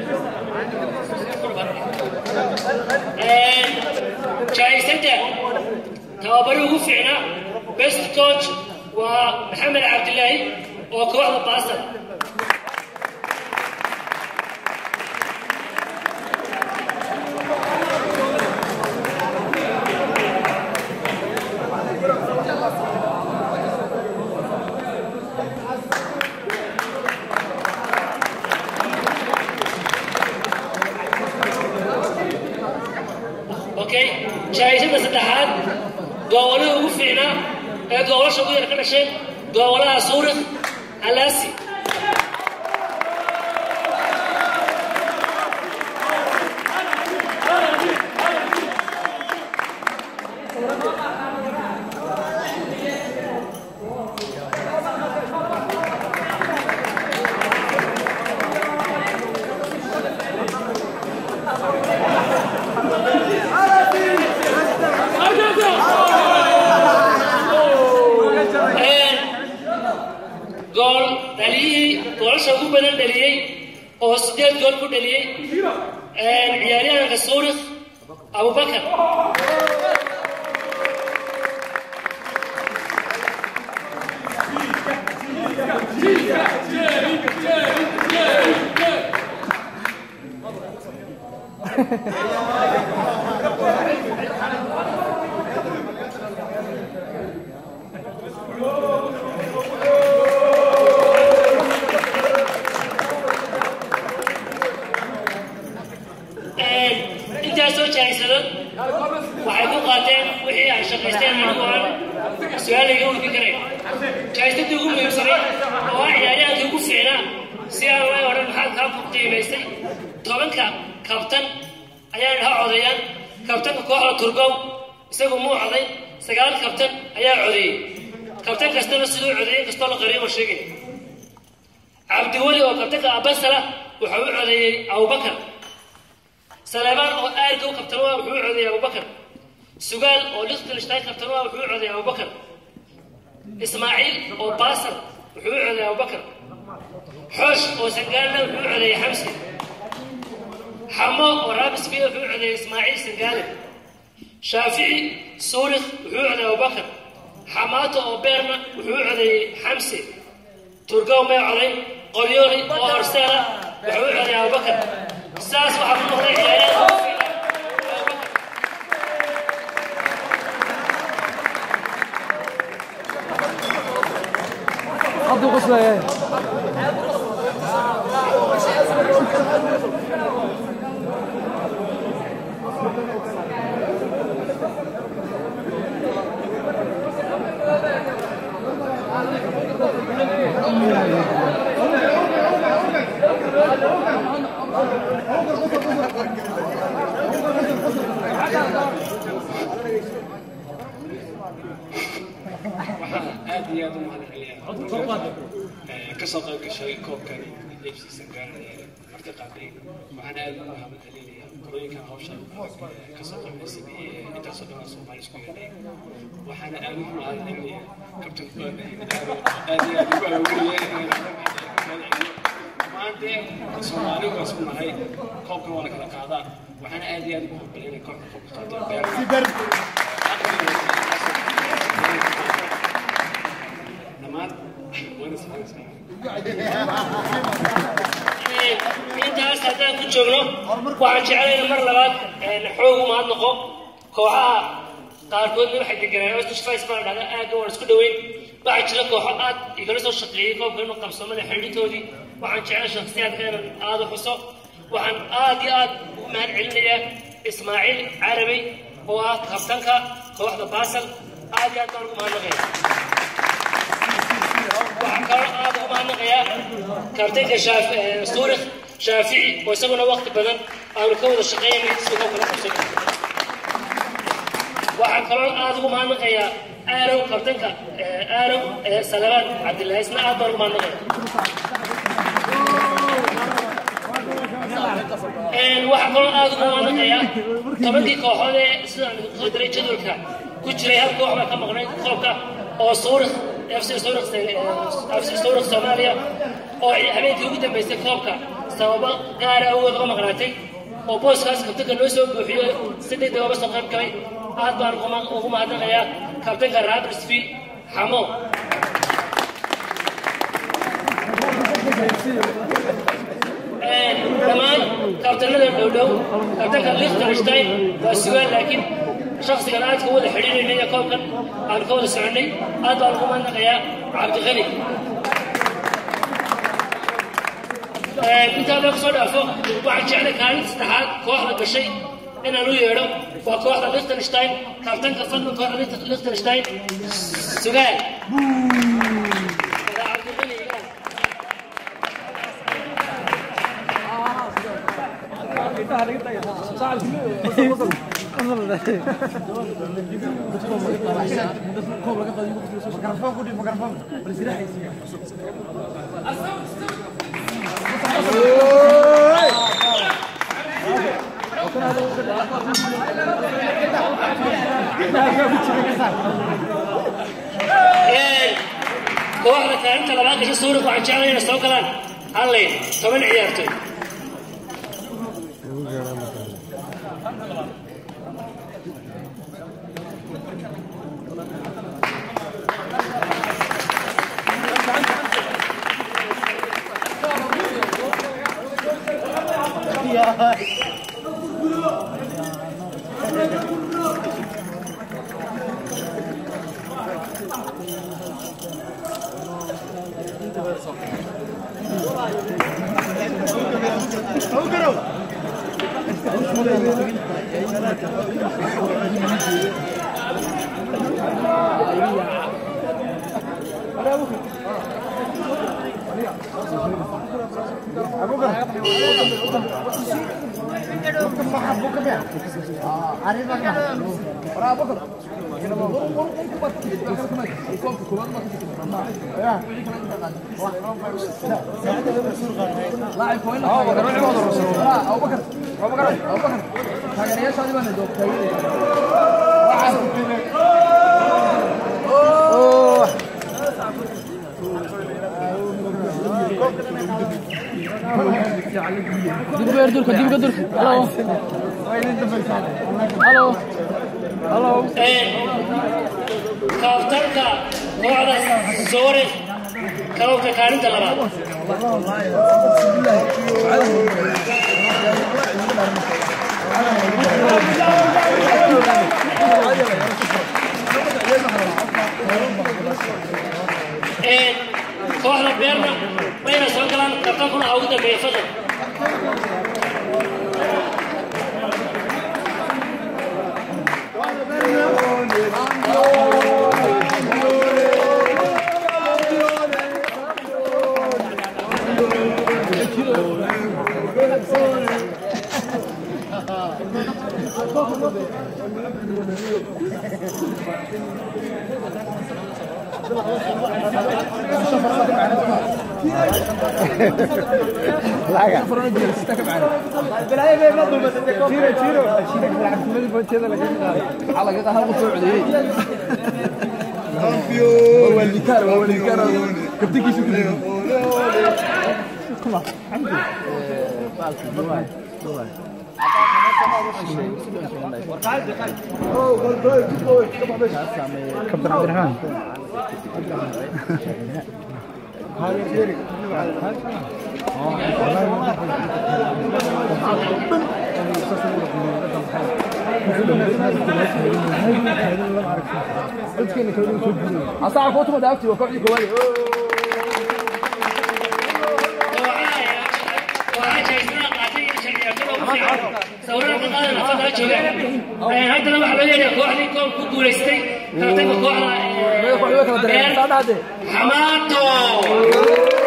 jaaisada tababari ugu fiicnaa best coach waa maxamed cabdilaahi oo kooxda baasal okay jaaisada saddexaad gobolada ugu fiicnaa ee gobolasha ugu yar ka dhashay gobolada suurik alaasi gool dhaliyihii goolasha ugu badan dhaliyey oo sideed gool ku dhaliyey ciyaaryahanka suurik abubakar intaas soo jaaysado waxay ku qaateen wixii ay shaqaysteen anigu aan su-aal iga weydiin karay jaaysada ugu muhiimsanay oo ah ciyaaryahankii ugu fiicnaa si aan loo odhan maxaad kaa ku qiimaystay tobanka kabtan ayaa ha codeeyaan kabtanka kooxda turgow isagu muu coday sagaal kabtan ayaa codeeyey kabtan kastana siduu codeeyey kastoo la qariyo ma sheegay cabdiweli oo kabtanka abasala wuxuu u codeeyey abubakar سليمان oo aarka u qabtan waa wuxuu codeeyay abubakar sugaal oo lichtenstein qabtan waa wuxuu codeeyay abubakar ismaaciil oo baasar wuxuu codeeyay abubakar xoosh oo sangaalna wuxuu codeeyay xamsi xamo oo raabisbiya wuxuu codeeyay ismaaciil sangaale shaafici suurik wuxuu codeeyay abubakar xamaato oo beerna wuxuu codeeyey xamsi turgow may coday qolyooli oo horseela wuxuu codeeyay abubakar saas waxaa ku noqday ciyaaryahanka ugu fiican abubakar hadduu qoslayahay aad iyo aad u mahadcelinayaa kasoo qayb gashay koobkani fc sangaar marti qaaday waxaan aad ugu mahadcelinayaa qolooyinkan hawsha kasoo qaybgasay intaasoo dhan soomaali isku yeedhay waxaana aad ugu mahadcelinayaa kabtan aad iyo aad ugu awooriyay maante soomaali waa isku nahay koobkan waa la kala qaadaa waxaana aad iyo aad ugu mahadcelinaya kooxda koobka qaatay dhammaan waana intaas haddaan ku joogno waxaan jeclayna mar labaad xoog u mahadnaqo kooxaha qaarkoodna waxay deganaan ostishfais baan dhahda aagga waan isku dhoweyn waxaa jira kooxo aad igala soo shaqeeyey koobka inuu qabsoomada xidhiidhoodii waxaan jeclay shakhsiyaadka inaan aada u xuso waxaan aad iyo aad ugu mahad celinayaa ismaaciil carabey oo ah kabtanka kooxda baasal aad iyo aad baan ugu mahadnaqaya waxaan kaloo aad ugu mahadnaqayaa kabtanka shaaf- eh, suurik shaafici oo isaguna waqti badan aanu ka wada shaqeynay si uu kala qabsan waxaan kaloo aad ugu mahadnaqayaa aarow kabtanka eh, aarow eh, salamaan cabdillahi isna aad baan ugu mahadnaqaya waxaa kaloo aad ugu mahadnaqayaa tobankii kooxood ee sidaan idinku soo diray jadwalka ku jiray hal koox baa ka maqnay koobka oo suurik fc suurik fc suurik soomaaliya oo habeenkii ugu dambeysay koobka sababo gaara awgeed uga maqnaatay oo booskaas kabtanka noo soo buuxiyo si degdeg oga soo qayb galay aad baan ugu mahadnaqayaa kabtanka raabrisfi xamo dhammaan kabtanada dhowdhow kabtanka lichtenstein waa sugaan laakiin shaksigan aad ka wada xidhiidhaynay ee koobkan aan ka wada soconnay aad baan ugu mahadnaqayaa cabdiqani intaa loo kasoo dhaafo waxaan jeclay kaalinta saddexaad kooxda gashay inaan u yeedho waa kooxda lichtenstein kabtanka fadlan kooxda lichtenstein sugaan kooxda kaalinta labaad gasho suurik waxaan jeclay inay soo galaan halleyn toban ciyaartoy Dib durka, dib durka. Halo. Halo. Halo. kaaftarka kooxda soore kalowka kaalinta labaad kooxda beerna wayna soo galaan kabtankuna ha ugu dambeeya fadlan كابتن عبد الرحمن Asaga ko tuma daafti waa kooxdii koowaad. haddana waxaa loo yeedhaa kooxdii koob ku guulaystay kabtanka kooxda Kooxdii way kala dareen. Saa dhahde. xamaato